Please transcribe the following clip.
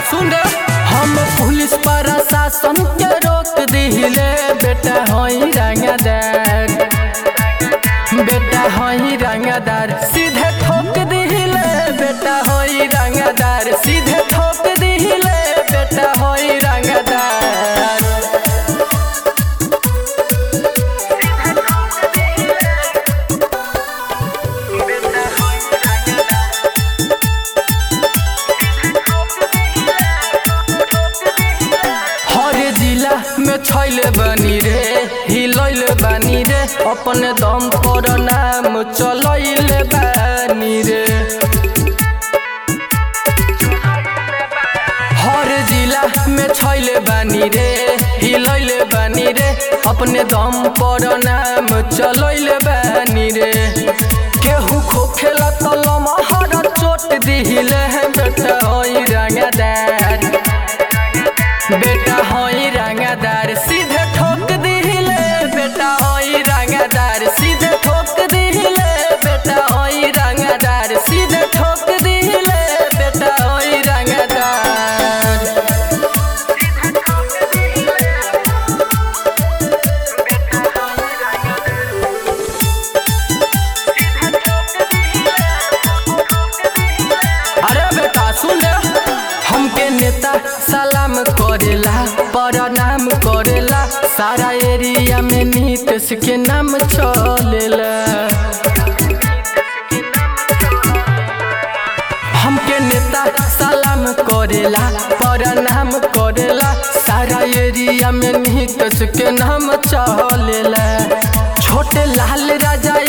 सुन रे हम पुलिस प्रशासन के रोक दिले बेटा हई रंगदार बेटा हई रंगदार सीधे ठोक दिले बेटा हई रंगदार सीधे ठोक दिले बेटा हई रंगदार हर जिला में छैल बनी रे हिलैल बानी रे अपने दम पर नाम चलैल बानी रे हर जिला में छैल बानी रे हिलैल बानी रे अपने दम पर नाम चलैल बानी रे केहू खोखेला तलम हर चोट दिहिले बेटा हई रंगदार बेटा हई रंगदार सीधे ठोक दिहिले बेटा हई रंगदार सीधे ठोक दिहिले बेटा हई रंगदार सीधे ठोक दिहिले बेटा हई रंगदार अरे बेटा सुन रे हमके नेता सलाम करेला प्रणाम करेला सारा एरिया में नीतीश के नाम चलेला हमके नेता सलाम करेला प्रणाम करेला सारा एरिया में नीतीश के नाम चलेला छोटे लाल राजा